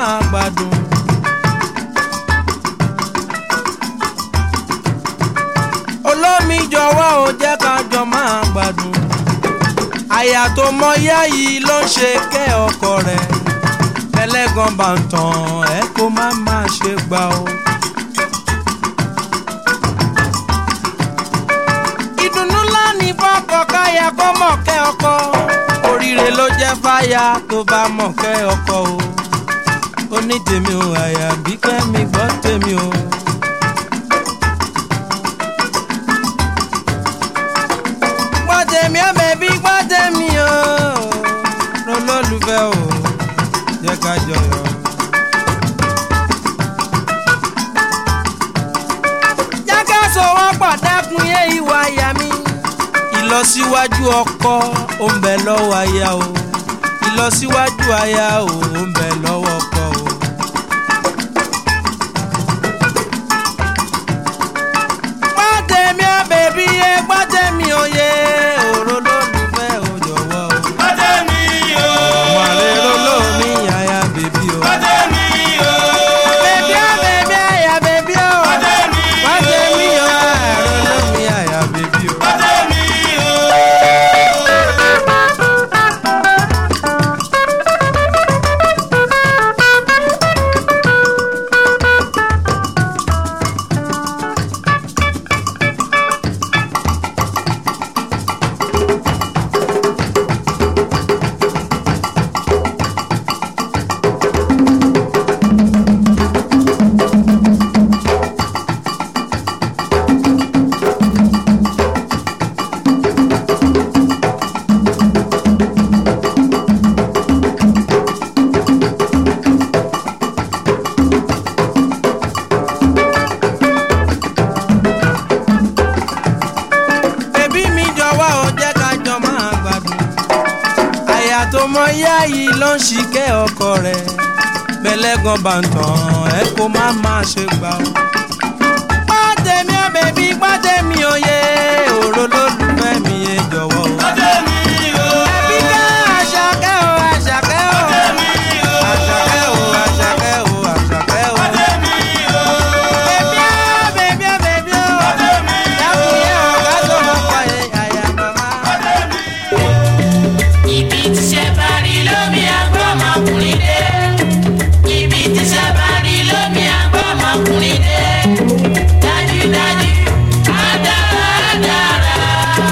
máa gbádùn. olómi jọ̀wọ́ ò jẹ́ ká jọ máa gbádùn. àyà tó mọ yá yìí ló ń ṣe kẹ́ ọkọ rẹ̀ ẹlẹ́gàn bá ń tàn ẹ́ kó má má ṣe gbà ó. ìdùnnú ńlá ní fọ́kọ káyà kó mọ̀ kẹ́ ọkọ oríire ló jẹ́ fáyà tó bá mọ̀ kẹ́ ọkọ o ó ní tèmi o àyà bí kẹ́mi gbọ́ tèmi o. gbọ́ tèmi ó bẹ̀bí gbọ́ tèmi o lọ́lọ́lùfẹ́ o jẹ́ ká jọyọ̀. jẹ́ ká sọ̀wọ́ pọ̀ dẹ́kun yé ìwà àyà mi. ìlọsíwájú ọkọ ó ń bẹ lọ́wọ́ aya o ìlọsíwájú aya o ó ń bẹ lọ́wọ́ ọkọ o. gbọ́dẹ̀mí ó bèbí yé gbọ́dẹ̀mí ó yé òró lólùfẹ́ ò jọ̀wọ́ o. Bọ́dẹ̀mí o. ọmọ àlè lólómi àyà bèbí o. Bọ́dẹ̀mí o. bèbí ó bèbí àyà bèbí o. Bọ́dẹ̀mí o. gbọ́dẹ̀mí ó àrò lómi àyà bèbí o. Bọ́dẹ̀mí o. bèbí mi jọ̀wọ́ ò jẹ́ ká jọ máa gbádùn. àyà tó mọ yá yìí ló ń ṣìkẹ́ ọkọ rẹ̀ bẹ́lẹ́gàn bá ń tàn ẹ́ kó má má ṣe gbà ó. pàtẹ́mi ò bèbí pàtẹ́mi ò yé òró lólùfẹ́ mi yé jọ̀wọ́ o. Bọ́dẹ̀mí o. ẹbí ká àṣàkẹ́ o àṣàkẹ́ o. Bọ́dẹ̀mí o. àṣàkẹ́ o àṣàkẹ́ o àṣàkẹ́ o. Bọ́dẹ̀mí o. bèbí ó bèbí ó bèbí ó. Bọ́dẹ̀mí o. dákun yé ọ̀gá tó mọ̀ pa àyà màmá. Bọ́dẹ̀mí o. Ibi tí ṣe bá rí lómi àgbọ̀ ọmọkùnrin dé. Ibi tí ṣe bá rí lómi àgbọ̀ ọmọkùnrin dé. Dájúdájú, á dára á dára.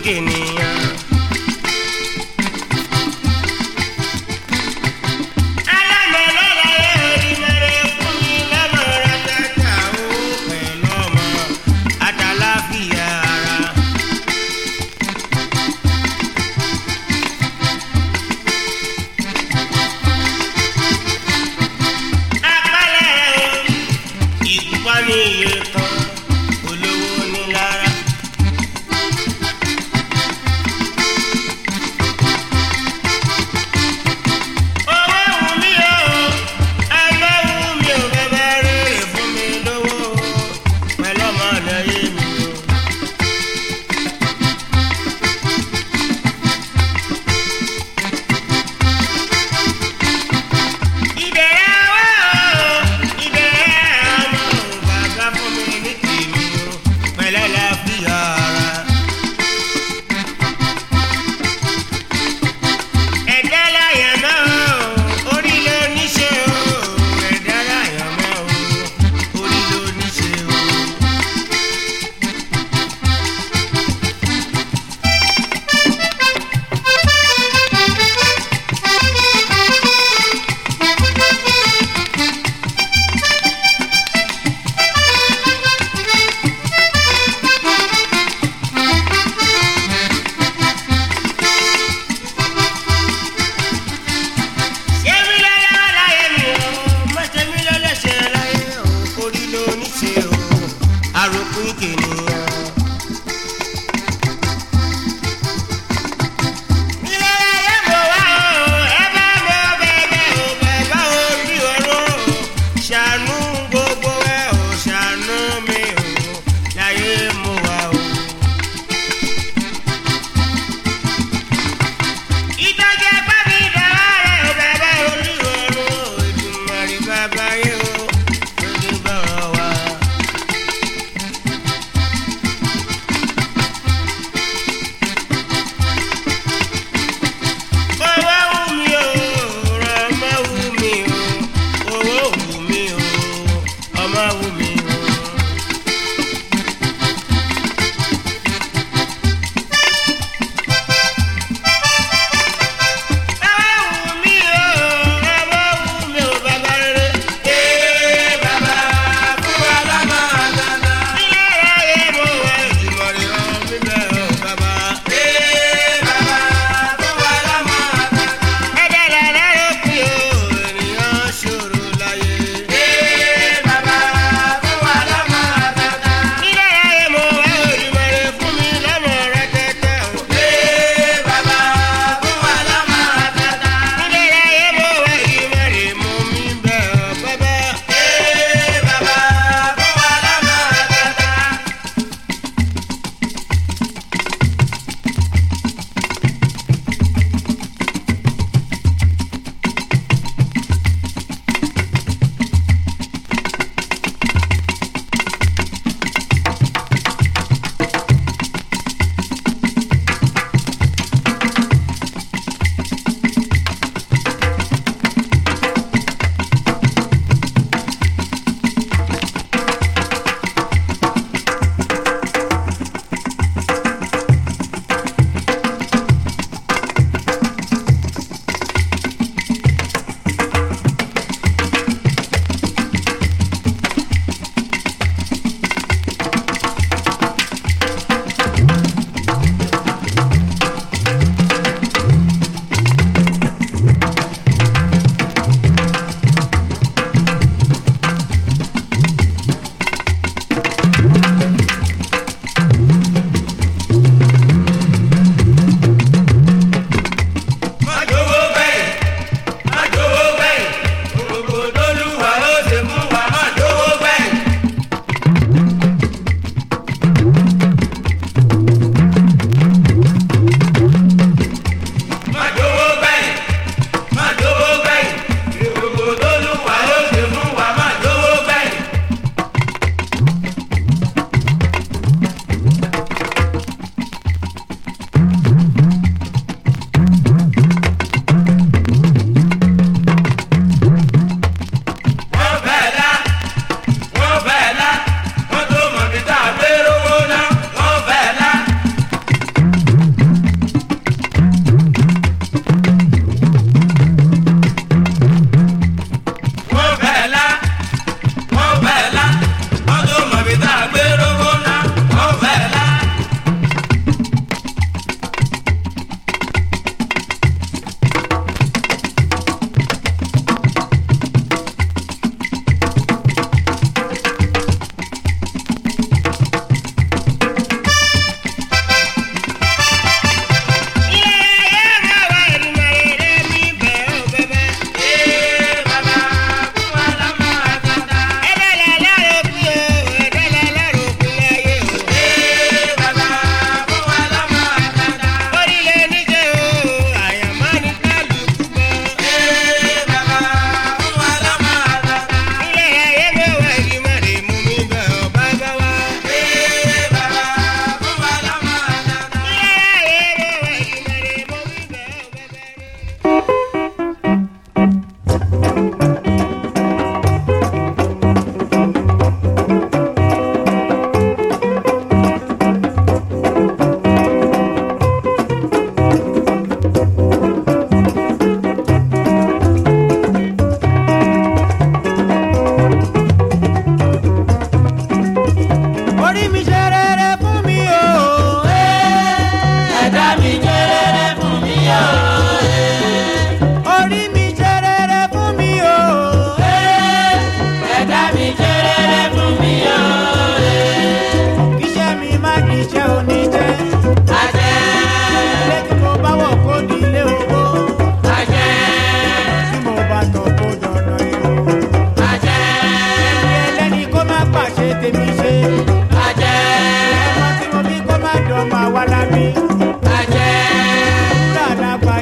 jènìyàn. alámọ̀lọ́lá ẹ̀rí mẹ́rẹ̀ fún mi lọ́mọ̀ràn tata ó pẹ̀lú ọmọ àtàláfíà ara. apálẹ̀ orí ìgúnpá ní iye kan olówó ní lára.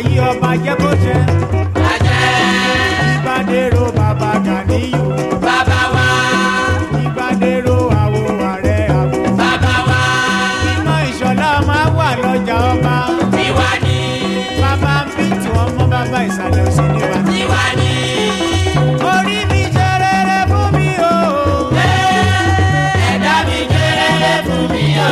yí ọba jẹ́ kó jẹ́ ìbádẹ́rọ bàbá gàníyù bàbá wa ìbádẹ́rọ àwo ààrẹ àwo. bàbá wa iná ìṣọ̀lá máa wà lọ́jà ọba tiwa ni bàbá ń bí tí wọ́n mọ́ bàbá ìsàlẹ̀ òsì níbà. tiwa ni. orí mi jẹ́ rere fún mi o. ẹ̀dá mi jẹ́rẹ́rẹ́ fún mi o.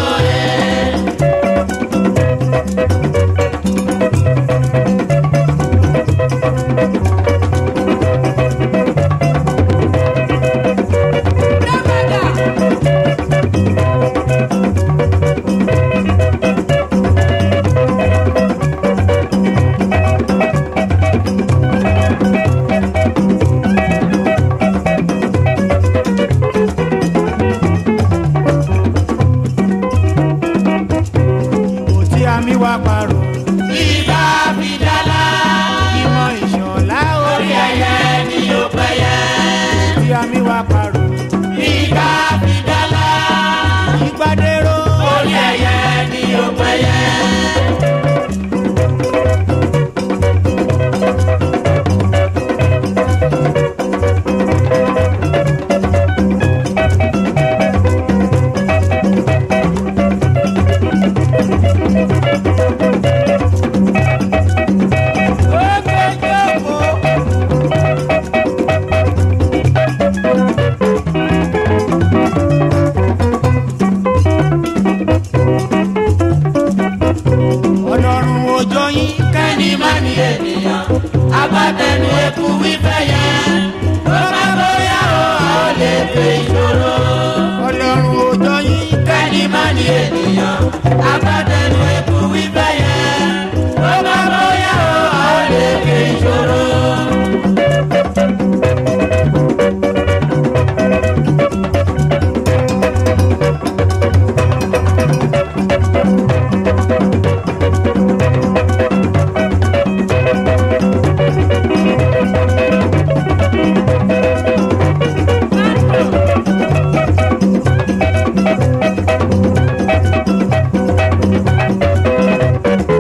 ìbò tí a mi wá parọ́. ibà fi dálá ìmọ̀ ìṣọ̀lá orí orí ẹyẹ ni ó pẹyẹ. tí a mi wá parọ́. ibà fi dálá ìgbàdérò orí ẹyẹ ni ó pẹyẹ. ọlọ́run òjò yín kẹ́ni má ní ènìyàn agbátẹnu eku wífẹ́ yẹn tó bá bóyá o a ó lè fè ìṣòro. ọlọ́run òjò yín kẹ́ni má ní ènìyàn agbátẹnu eku wífẹ́ yẹn tó bá bóyá o a ó lè fè ìṣòro. ìbò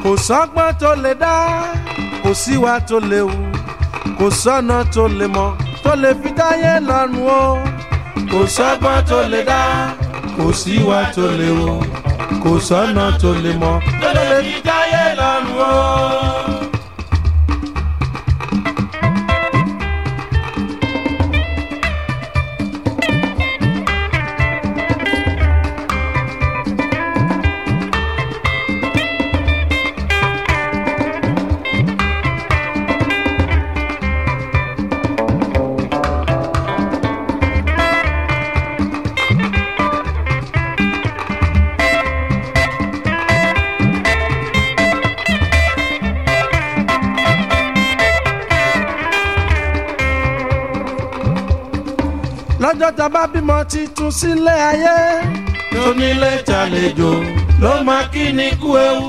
kò sọ́gbọ́n tó lè dá kò síwá tó lè wù kò sọ́nà tó lè mọ̀ tó lè fi dáyé lọ́rùn o kò sọ́gbọ́n tó lè dá kò síwá tó lè wù kò sọ́nà tó lè mọ̀ tó lè fi dáyé lọ́rùn o. lọ́jọ́ tá a bá bímọ titun sílé ayé tó nílé tàlejò ló máa kí ni kú ewu.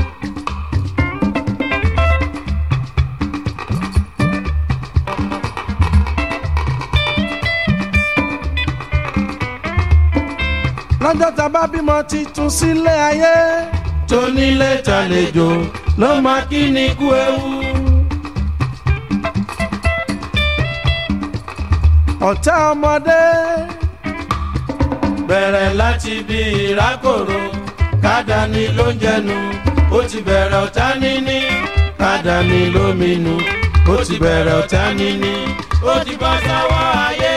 lọ́jọ́ tá a bá bímọ titun sílé ayé tó nílé tàlejò ló máa kí ni kú ewu. ọ̀tá ọmọdé bẹ̀rẹ̀ láti bí ìrákòrò kádàní ló ń jẹnu ó ti bẹ̀rẹ̀ ọ̀tá níní kádàní ló minú ó ti bẹ̀rẹ̀ ọ̀tá níní ó ti bọ́ sọ́wọ́ ayé.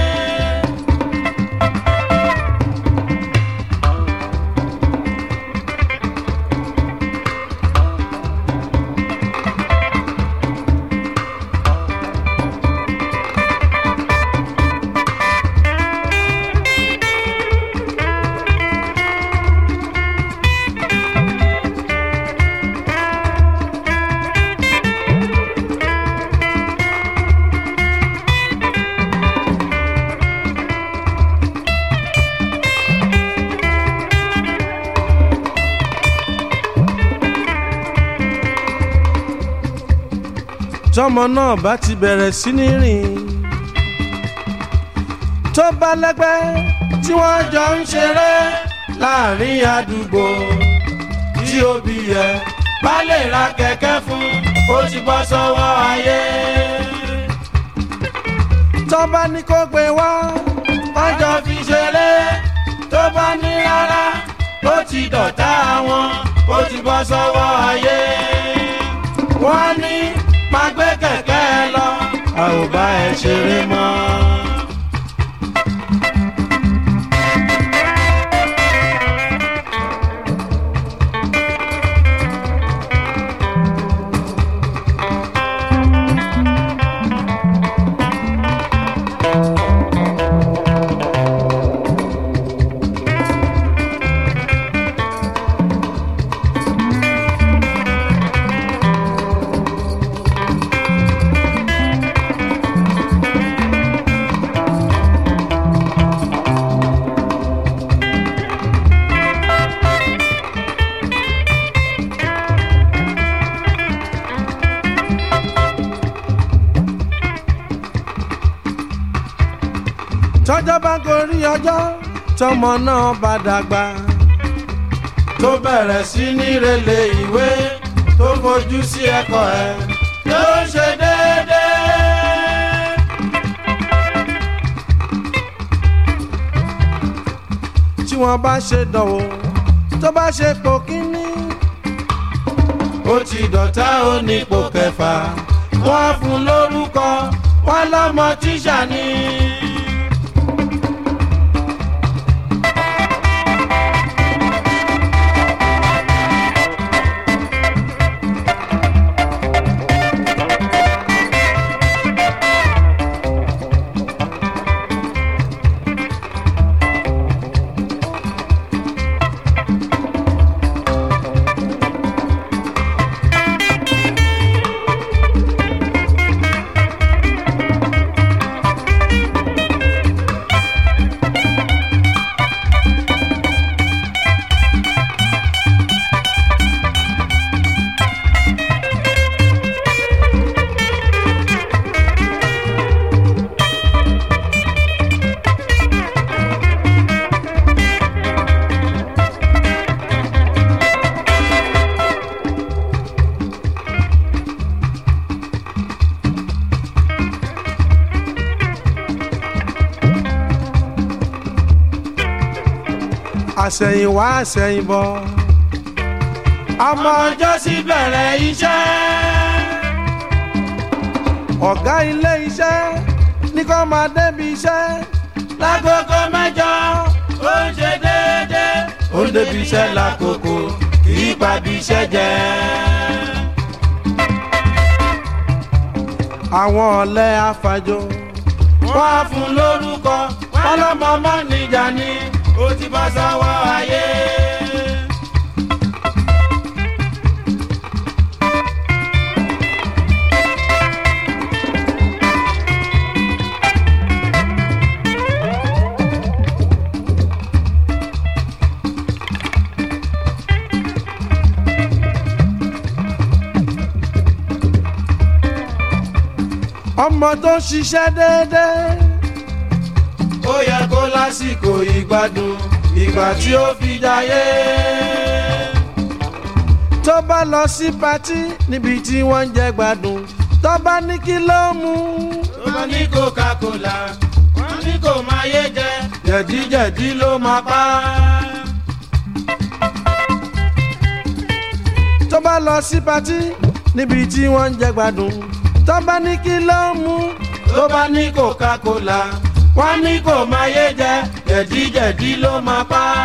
tọmọ náà bá ti bẹ̀rẹ̀ sí ní rìn tó bá lẹ́gbẹ́ tí wọ́n jọ ń ṣeré láàrin àdúgbò tí òbí yẹ bá lè ra kẹ̀kẹ́ fún ó ti bọ́ sọ́wọ́ ayé. tó bá ní kó gbé wá wọ́n jọ fi ṣeré tó bá ní rárá ó ti dọ̀tá wọn ó ti bọ́ sọ́wọ́ ayé. wọ́n ní máa gbé kẹ̀kẹ́ lọ a ò bá ẹ ṣeré mọ́. tọ́jọ́ bá gorí ọjọ́ tọmọ náà bá dàgbà tó bẹ̀rẹ̀ sí ní relé ìwé tó fojú sí ẹ̀kọ́ ẹ̀ ló ń ṣe déédéé. tí wọ́n bá ṣe dánwò tó bá ṣe pò kínní ó ti dọ̀tá ó ní ipò kẹfà wọ́n á fún lórúkọ wọ́n lọ́mọ tíṣà ni. àṣẹ̀yìnwá àṣẹ̀yìnbọ̀ ọmọ ọjọ́ sí bẹ̀rẹ̀ iṣẹ́. ọ̀gá ilé iṣẹ́ ní kó máa débi iṣẹ́ lágogo mẹ́jọ ó ń ṣe déédéé. ó ń débi iṣẹ́ lákòókò kì í pàbí iṣẹ́ jẹ́. àwọn ọ̀lẹ afàjò wọ́n á fún lórúkọ wọ́n lọ́mọ mọ́nìjà ni ó ti bá sọ́wọ́ ayé. ọmọ tó ń ṣiṣẹ́ déédéé ó yẹ kó lásìkò ìgbádùn ìgbà tí ó fi jayé. tó bá lọ sí patí níbi tí wọ́n ń jẹ gbádùn tó bá ní kí ló mú wọ́n ní coca-cola wọ́n ní kò máa yé jẹ jẹ̀díjẹ̀dí ló máa pa á. tó bá lọ sí patí níbi tí wọ́n ń jẹ gbádùn tó bá ní kí ló mú tó bá ní coca-cola wọ́n ní kò máa yé jẹ jẹ̀díjẹ̀dí ló máa pa á.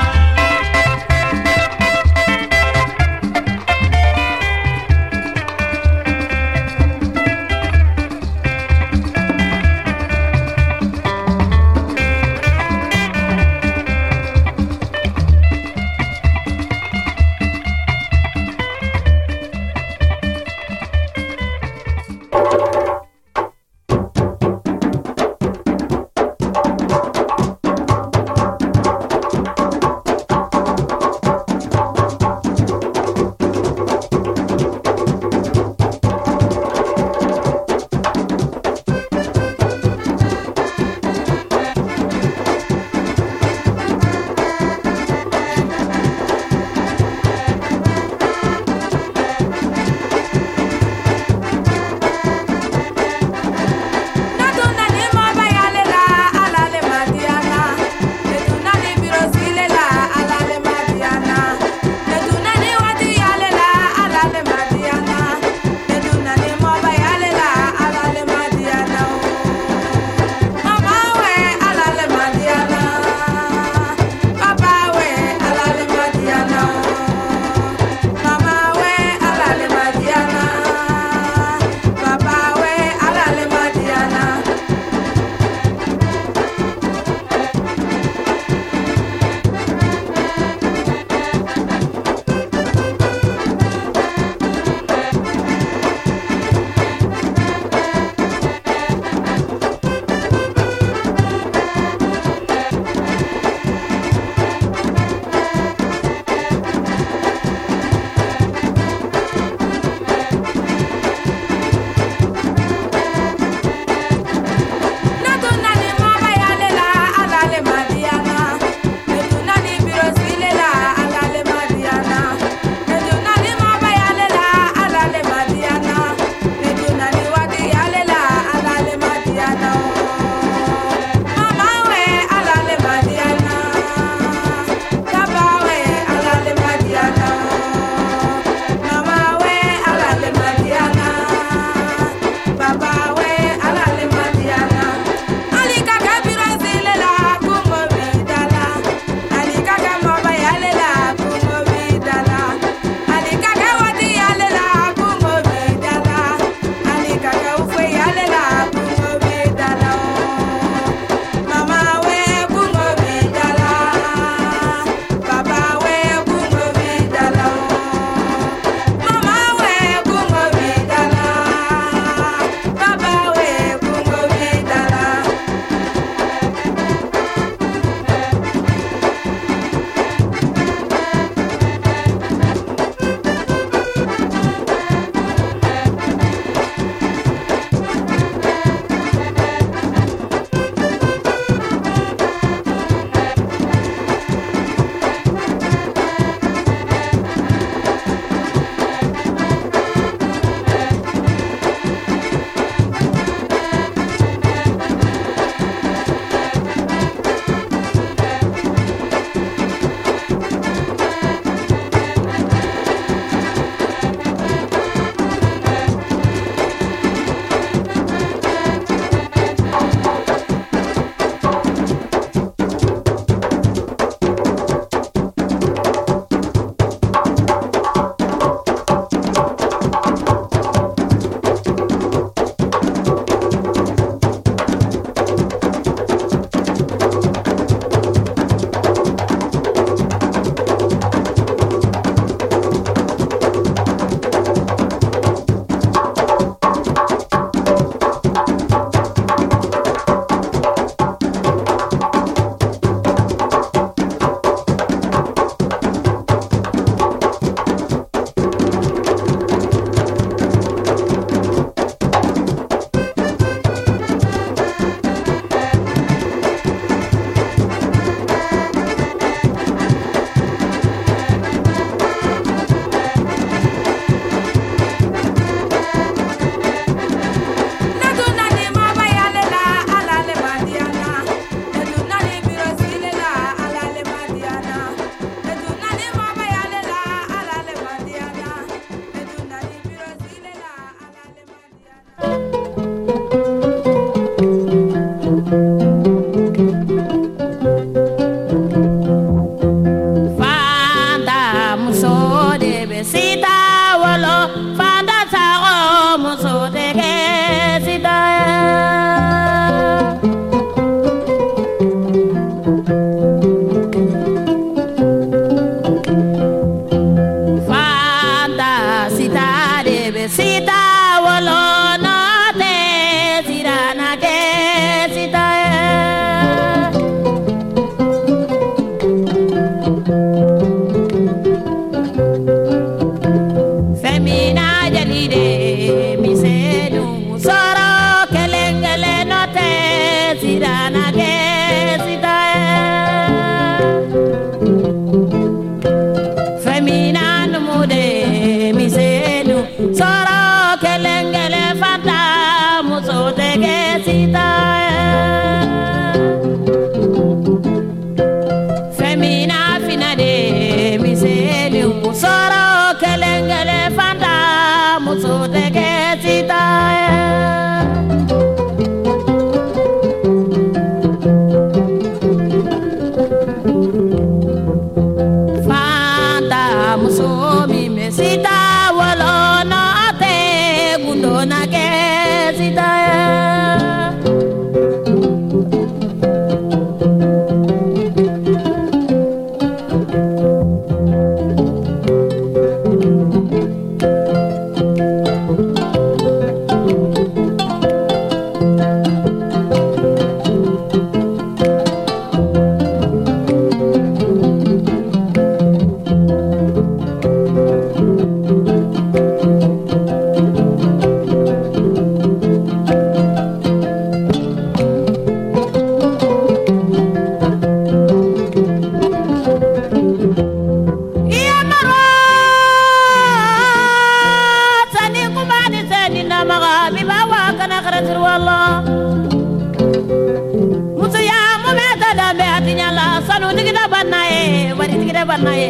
banna ye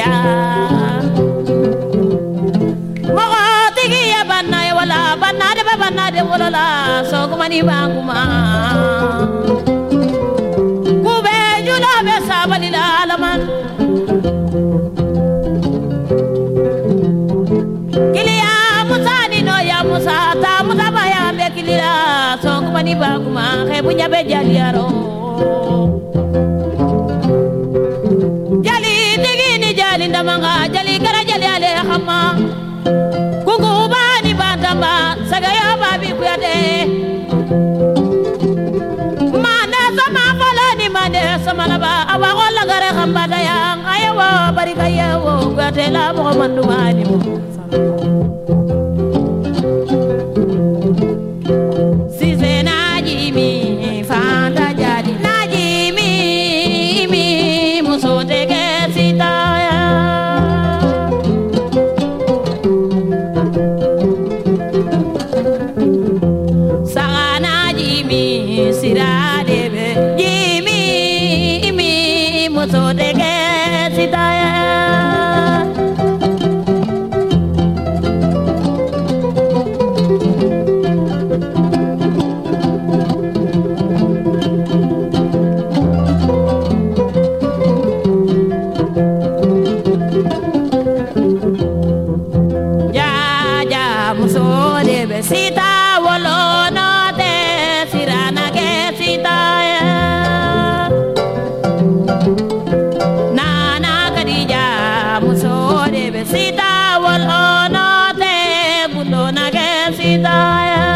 mɔgɔ tigi ye banna ye wala banna de bɛ banna de wolo la sɔgɔmani b'an kuma kube jula bɛ sabali la alaman kiliya musa ni no ya musa ta musa ba ya bɛ kilila sɔgɔmani b'an kuma xebu ɲɛ bɛ jaliyaro jali tigi ni jali ndamanga jali kɛra jali ale xama kukuba ni bantamba sagayo babi kuyate mande sama fɔlɔ ni mande samalaba awa ko lagare xambata yang ayewo barika yewo kuyate la mɔgɔ mandumani mo Size najimi fanta jadi najimi mi muso tege sitaya Saga najimi sira debe jimi mi muso tege sitaya ya ya muso de besita wolo no te sirana que sita ya nana kadija muso de besita wolo no te bundo na que sita ya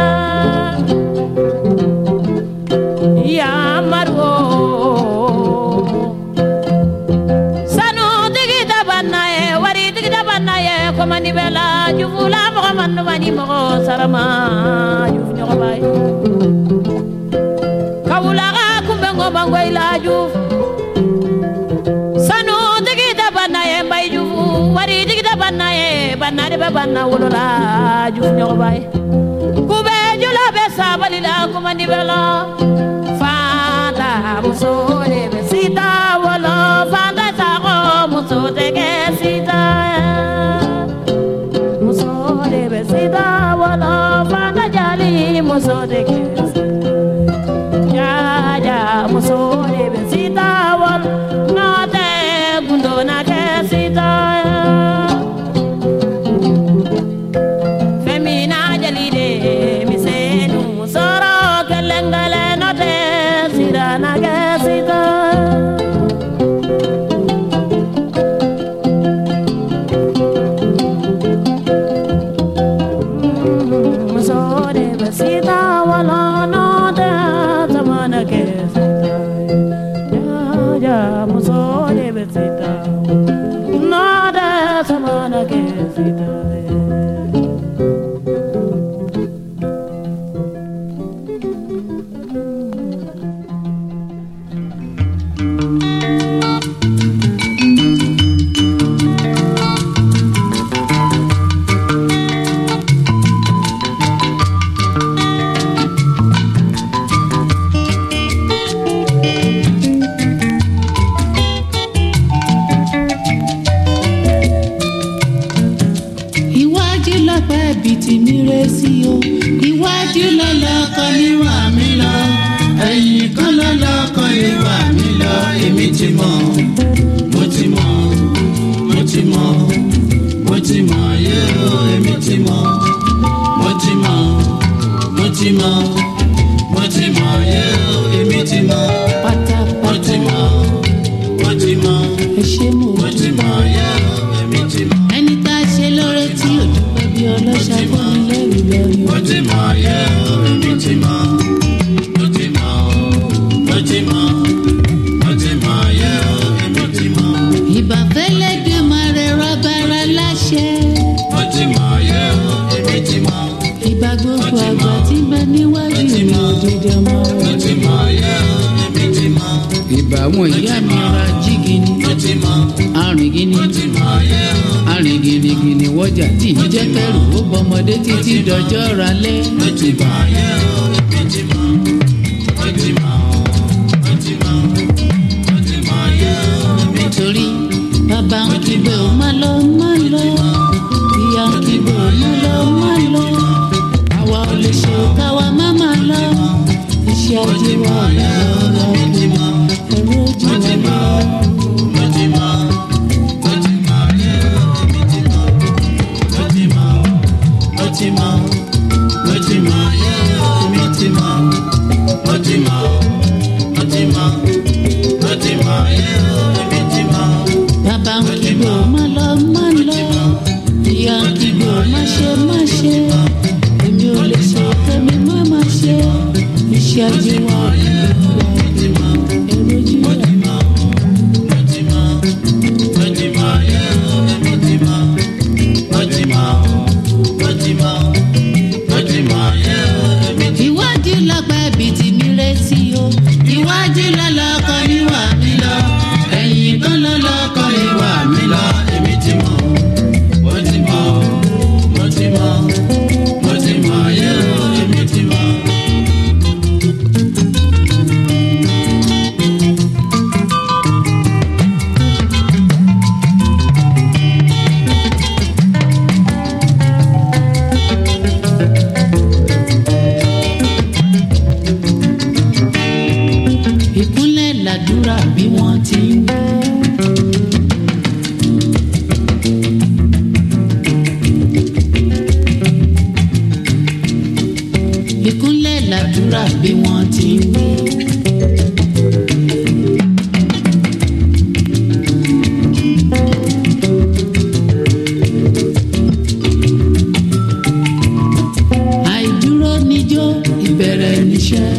ya marwo sanu tigi dabanna ye wari tigi dabanna ye komani bela jufula mɔgɔ mandu mani mɔgɔ sarama juf ɲɔgɔnba ye kawulaga kunbɛ ŋɔmango ila juf sanu tigi dabanna ye mbay jufu wari tigi dabanna ye banna de bɛ banna wolola juf ɲɔgɔnba ye kube jula bɛ sabali la komani bela fanta muso de bɛ sita wolo fanta sago muso tɛ kɛ sita muso de bɛ sita wolo fanta jali muso tɛ kɛ jaja muso de bɛ sita wolo n'o tɛ gundo na kɛ sita Femina jali de misenu soro kelengale no te sirana ke sita Muso de besita wala no te zamana ke sita Ya ya muso de besita no te zamana ke sita iwájú lọ́pẹ́ ibi tí mi ré sí o iwájú lọ́lọ́kọ níwà mí lọ ẹ̀yìn kan lọ́lọ́kọ níwà mí lọ èmi ti mọ̀ mo ti mọ̀ mo ti mọ̀ mo ti mọ̀ yé o èmi ti mọ̀ mo ti mọ̀ mo ti mọ̀ mo ti mọ̀ yé o èmi ti mọ̀ mo pátápátá ti mọ̀ mo ti mọ̀ ẹ ṣé mo mo ti mọ̀ yé o èmi ti mọ̀. ẹni tá a ṣe lóore tí ò dúpẹ́ bí ọlọ́ṣà fún mi lẹ́rù lẹ́rù. mo ti mọ̀ yẹ o èmi ti mọ̀ mo ti mọ̀ o mo ti mọ̀ mo ti mọ̀ yẹ o èmi ti mọ̀ ìbàfẹ́lẹ́ dé máa rẹ rọ́bàrà láṣẹ. mo ti mọ̀ yẹ o èmi ti mọ̀ ìgbà gbogbo àgbà tí ń bẹ níwájú mi òdìdí ọmọ mo rẹ. ti mọ̀ yẹ o èmi ti mọ̀ ìbà àwọn ìyá mi ra jígini mo ti mọ̀ arìn gini mo ti mọ̀ yẹ o arìn gìnìgìnì wọjà tí ì jẹ́ kẹrù ó bọmọdé títí dọjọ́ ralẹ́. mo ti mọ̀ yẹ o èmi ti mọ̀ mo ti mọ̀ mo ti mọ̀ mo ti mọ̀ yẹ o èmi ti nítorí bàbá ń kígbe ò má lọ má lọ ìyá ń kígbe ò má lọ má lọ àwa ò lè ṣe káwa má má lọ iṣẹ́ ajé wa lọ́wọ́ ẹ̀rọ ojú wa lọ. bàbá ń kígbe ò má lọ má lọ ìyá ń kígbe ò má ṣe má ṣe èmi ò lè ṣe kẹ́mi má má ṣe iṣẹ́ ajé wa lọ́wọ́ ẹ̀rọ ojú wa lọ. ìwádìí lọ́gbà ẹbí tí mi retí o ìwádìí lọ́lọ́kọ níwà mí lọ ẹ̀yìn kan lọ́lọ́kọ níwà mí lọ èmi ti mọ̀ mo ti mọ̀ mo ti mọ̀ mo ti mọ̀ yẹ́ o èmi ti mọ̀. ìkúnlẹ̀ làdúrà bí wọ́n ti ń wí. ìkúnlẹ̀ làdúrà bí wọ́n ti ń wí. àìdúró níjó ìbẹ̀rẹ̀ níṣẹ́.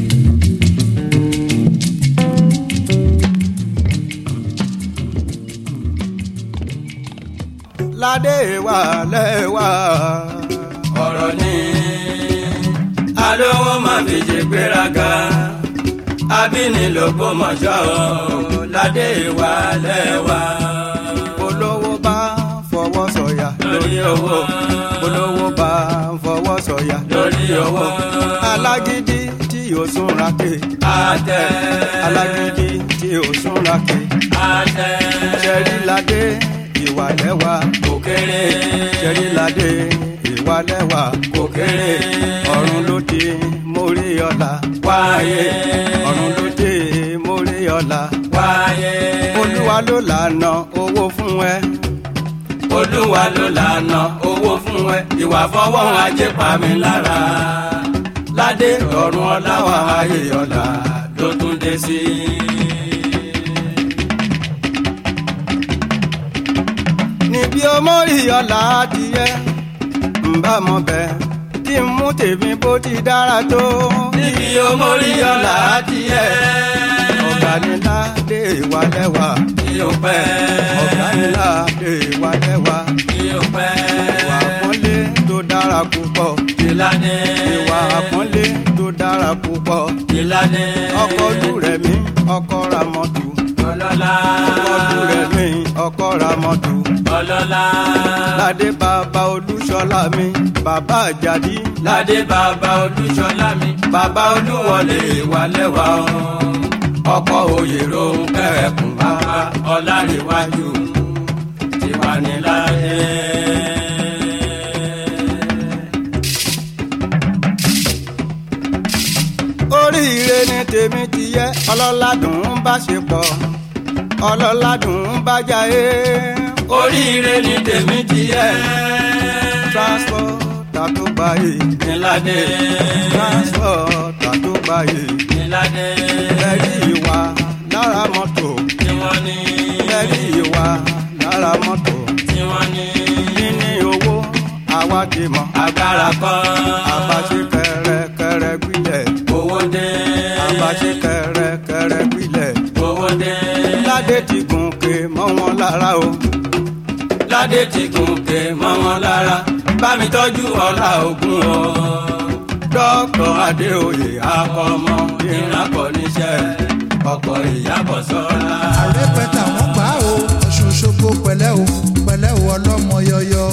ládé wà lẹ́wà ọ̀rọ̀ ni alówó má fi ṣe gbéraga abínilógún mọ̀ṣọ́ ládé wà lẹ́wà. olówó bá fọwọ́ sọ̀yà lórí owó olówó bá fọwọ́ sọ̀yà lórí owó alágídí tí yóò súnra ké àtẹ alágídí tí yóò súnra ké àtẹ ṣẹ́rí ládé ìwà lẹ́wà kò kéré ṣẹ́rí ládé ìwà lẹ́wà kò kéré ọ̀run ló dé mórí ọ̀la wáyé ọ̀run ló dé mórí ọ̀la wáyé olúwa ló lànà owó fún ẹ olúwa ló lànà owó fún ẹ ìwà fọwọ́ ajé pa mi lára ládé ọ̀run ọláwà ayé ọ̀la ló tún dé sí níbi omórí ọ̀la adìyẹ ǹbá mọ bẹ́ẹ̀ kí n mú tèmi bó ti dára tó. níbi omórí ọ̀la adìyẹ ọ̀gá ni ládé ìwà lẹ́wà kí o pẹ́. ọ̀gá ni ládé ìwà lẹ́wà kí o pẹ́. ìwà àpọ́nlé tó dára púpọ̀. ìlànà ìwà àpọ́nlé tó dára púpọ̀. ìlànà ọkọ̀ ojú rẹ̀ mi ọkọ̀ ra mọ́tò. ọlọ́lá ọkọ̀ ojú rẹ̀ mi ọkọ̀ ra mọ́tò. ọlọ́lá ládé bàbá olúṣọlá mi bàbá àjàdí. ládé bàbá olúṣọlá mi bàbá olúwọlé ìwà lẹ́wà o ọkọ òye ló ń kẹ́ẹ̀kùn bàbá ọlárẹ̀wájú tiwa ní láyé. oríire ni tèmi ti yẹ ọlọ́ládùn bá ṣe pọ̀ ọlọ́ládùn bá jayé. oríire ni tèmi ti yẹ transport tàtó gbáyé níládé transport tàtó gbáyé níládé ẹ̀rí ìwà lára mọ́tò tí wọ́n ní ẹ̀rí ìwà lára mọ́tò tí wọ́n ní níní owó àwa ti mọ̀ agbára kọ́ àbáṣe kẹrẹkẹrẹ gbilẹ̀ owó dé àbáṣe kẹrẹkẹrẹ gbilẹ̀ owó dé ládé ti gùnkè mọ́ wọn lára o ládé ti gùnkè mọ́ wọn lára bá mi tọ́jú ọlá ògùn o dọ́kítọ̀ adéoyè akọmọ ìrìnàkọ̀ níṣẹ́ ọkọ̀ ìyàbọ̀ sọ́la. àrẹ́pẹ̀tà wọ́n gbà ó ọ̀ṣun ṣogbo pẹ̀lẹ́ o pẹ̀lẹ́ o ọlọ́mọ yọyọ.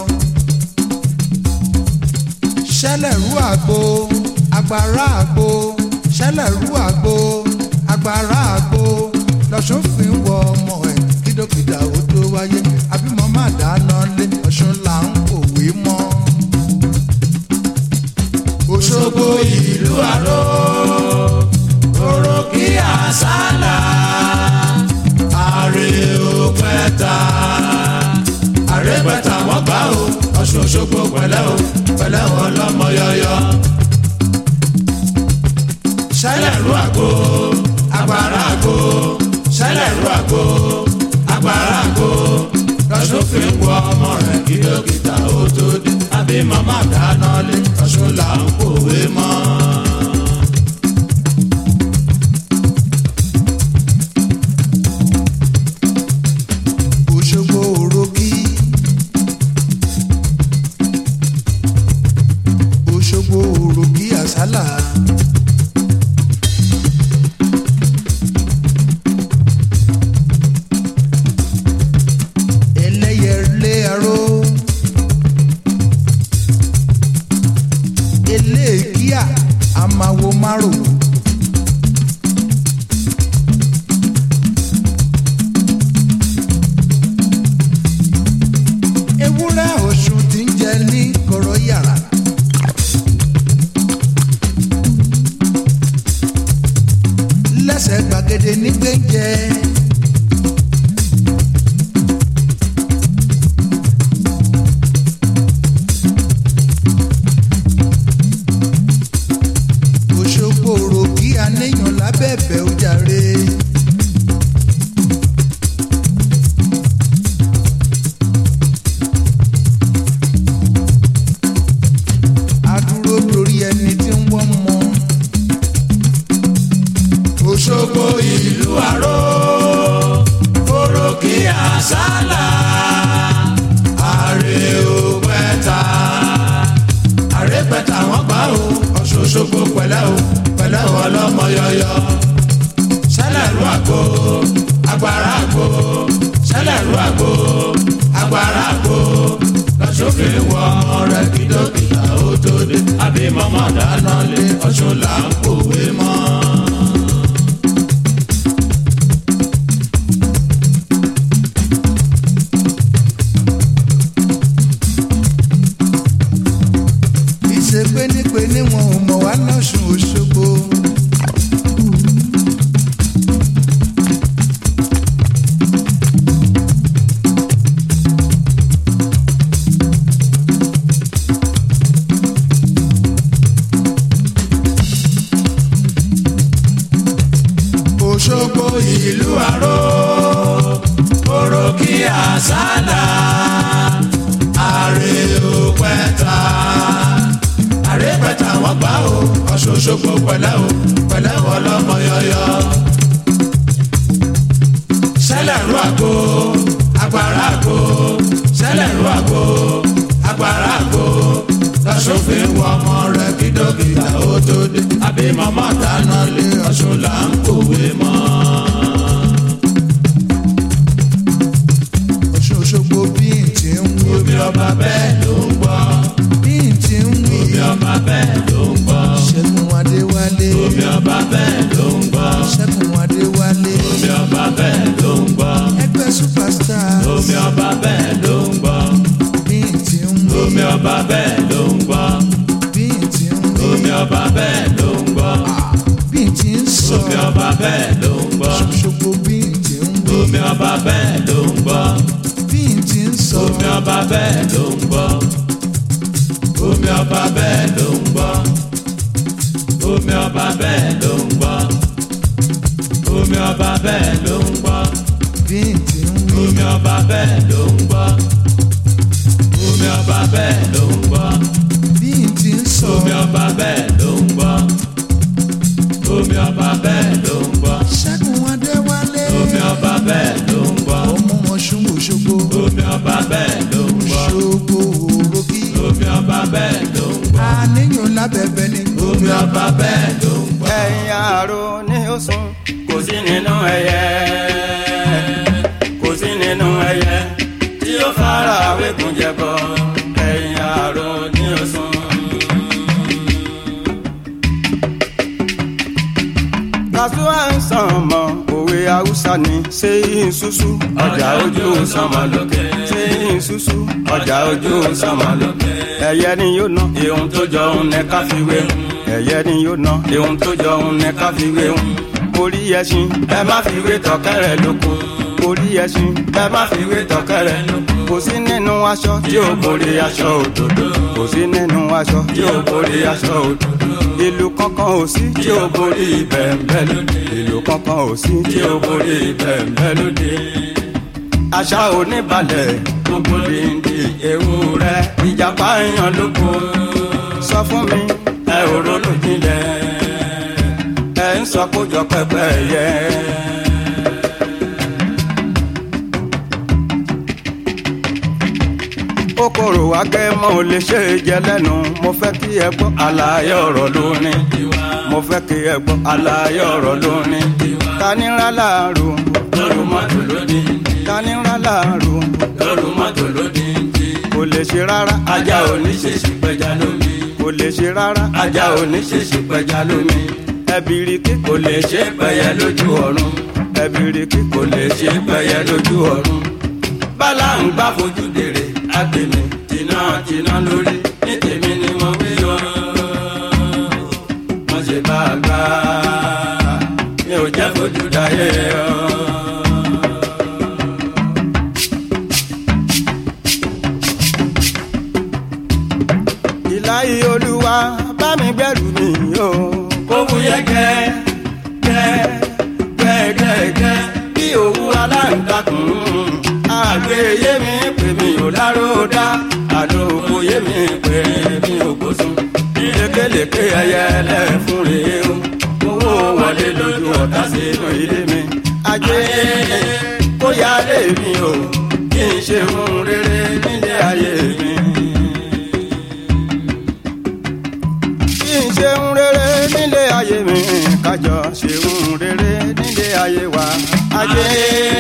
ṣẹlẹ̀rú àgbo agbára àgbo ṣẹlẹ̀rú àgbo agbára àgbo lọ́sùn fi ń wọ ọmọ ẹ̀ kí kídókítà ó tó wáyé àbímọ má dáná lé ọ̀ṣun là ń kòwé mọ́. òṣogbo ìlú àrò òròkì àsálà àrè òpẹta àrèpẹta wọn gbà ó ọ̀ṣun òṣogbo pẹ̀lẹ́ o pẹ̀lẹ́ wọn lọ́mọ yọyọ. ṣẹlẹ̀ ru àgbo agbára àgbo ṣẹlẹ̀ ru àgbo agbára àgbo lọ́sùn fi ń wọ ọmọ rẹ̀ kí dókítà ó tó dé àbí màmá dáná lé ọ̀ṣun là ń kòwé mọ́. òṣogbo òròkì òṣogbo òròkì àsálà. ẹlẹ́yẹlé aró eléèkíà amáwo márùn. ewúrẹ́ ọ̀ṣun ti ń jẹ ní kọ̀rọ̀ yàrá. lẹ́sẹ̀ gbàgede nígbẹ́jẹ́. òṣogbo rò kí anéyàn lábẹ́bẹ̀ ó jàre. adúró torí ẹni tí ń wọ́n mọ́. òṣogbo ìlú àró òròkì àsálà àrè òpẹta àrèpẹta wọn gbà ó ọ̀ṣọ́ṣogbo pẹ̀lẹ́ o pẹ̀lẹ́ o ọlọ́mọ yọyọ. sẹ́lẹ̀rú àgbo agbára àgbo sẹ́lẹ̀rú àgbo agbára àgbo lọ́sọ̀fin wọ ọmọ rẹ̀ kí dókítà ó tó dé àbí mọ́mọ́ dáná lé ọ̀ṣun là ń kòwé mọ́. ìṣe pénípéní wọn ò mọ̀ wá lọ́sùn òṣogbo. òṣogbo ìlú àró òròkì àsálà àrè òpẹta àrèpẹta wọn gbà ó ọ̀ṣọ́ṣogbo pẹ̀lẹ́ o pẹ̀lẹ́ wọn lọ́mọ yọyọ. sẹ́lẹ̀rú àgbo agbára àgbo sẹ́lẹ̀rú àgbo agbára àgbo lọ́sọ̀fin wọ ọmọ rẹ̀ kí dókítà ó tó dé àbí mọ́mọ́ dáná lé ọ̀ṣun là ń kòwé mọ́. ọ̀ṣun òṣogbo bí n ti ń wí. omi ọba bẹ́ẹ̀ ló ń gbọ́. bí n ti ń wí. omi ọba bẹ́ẹ̀ ló ń gbọ́. ṣẹ́gun adéwálé. omi ọba bẹ́ẹ̀ ló ń gbọ́. ṣẹ́gun adéwálé. omi ọba bẹ́ẹ̀ ló ń gbọ́. ẹgbẹ́ superstar. omi ọba bẹ́ẹ̀ ló ń gbọ́. bí n ti ń wí. omi ọba bẹ́ẹ̀ ló ń gbọ́. bí n ti ń wí. omi ọba bẹ́ẹ̀ ló ń gbọ́. bí n ti ń sọ. omi ọba bẹ́ẹ̀ ló ń gbọ́. ṣòṣogbo bí n ti ń wí. omi ọba bẹ́ẹ̀ ló ń gbọ́. bí n ti ń sọ. omi ọba bẹ́ẹ̀ ló ń gbọ́. omi ọba bẹ́ẹ̀ ló ń gbọ́. omi ọba bẹ́ẹ̀ ló ń gbọ́. omi ọba bẹ́ẹ̀ ló ń gbọ́. bí n ti ń wí. omi ọba bẹ́ẹ̀ ló ń gbọ́. omi ọba bẹ́ẹ̀ ló ń gbọ́. bí n ti ń sọ. omi ọba bẹ́ẹ̀ ló ń gbọ́. omi ọba bẹ́ẹ̀ ló ń gbọ́. ṣẹ́gun adéwálé. omi ọba bẹ́ẹ̀ ló ń gbọ́. ọmọ ọ̀ṣun òṣogbo. omi ọba bẹ́ẹ̀ ló ń gbọ́. òṣogbo òròkì. omi ọba bẹ́ẹ̀ ló ń gbọ́. àníyàn lábẹ́bẹ́ ni. omi ọba bẹ́ẹ̀ ló ń gbọ́. ẹ̀yin àrò ní oṣùn kò sí nínú ẹyẹ kò sí nínú ẹyẹ tí ó fara wékun jẹbọ ẹ̀yin àrò ní oṣùn. kàṣùwà ń sàn mọ òwe haúsá ni ṣé ìṣúṣú ọjà ojú sánmọ̀ lókè ṣé ìṣúṣú ọjà ojú sánmọ̀ lókè ẹyẹ ni yóò ná ihun tó jọ òun ní ká fi wé hun ẹyẹ ni yóò ná ihun tó jọ òun ní ká fi wé hun orí ẹṣin ẹ má fi wé tọkẹrẹ lóko orí ẹṣin ẹ má fi wé tọkẹrẹ lóko kò sí nínú aṣọ tí ó borí aṣọ òdòdó kò sí nínú aṣọ tí ó borí aṣọ òdòdó ìlú kankan ò sí tí ó borí bẹ̀ẹ̀bẹ̀ lóde ìlú kankan ò sí tí ó borí bẹ̀ẹ̀bẹ̀ lóde àṣà oníbalẹ̀ gbogbo dìndì ewúrẹ́ ìjàpá èèyàn lóko sọ fún mi ẹ ò ronú jinlẹ̀ ẹ ń sọ kójọ pẹpẹ yẹ. kòkòrò akẹ́mọ́ ò lè ṣe é jẹ lẹ́nu mo fẹ́ kí ẹ gbọ́ àlàyé ọ̀rọ̀ lónìí mo fẹ́ kí ẹ gbọ́ àlàyé ọ̀rọ̀ lónìí tanira láàrú lóru mọ́tò lódì tanira láàrú lóru mọ́tò lódì kò lè ṣe rárá ajá ò ní ṣe ṣì pẹja lómi kò lè ṣe rárá ajá ò ní ṣe ṣì pẹja lómi ẹbìrìkì kò lè ṣe pẹyẹ lójú ọ̀run ẹbìrìkì kò lè ṣe pẹyẹ lójú ọ̀run bálá ń gbá fojú dèrè agbèmí tìǹà tìǹà lórí ní tèmi ni mo wí o mo ṣe bá a gbá mi ò jẹ́ fojú dáyé o. ìláyé olúwa bá mi gbẹ́rù mi o kó fúyẹ́ gẹ́ gẹ́ gẹ́ gẹ́ gẹ́ bí òwú aláǹtakùn àgbéyé mi pè mí ò láródá àlòkù yé mi pè mí ò gbósùn lékelèké ẹyẹ lẹ́fún rèé o owó wọlé lójú ọ̀tá sínú ilé mi ajé kó yálé mi o kí n ṣe ohun rere nílé ayé mi. kí n ṣe ohun rere nílé ayé mi kájọ ṣe ohun rere nílé ayé wa ajé.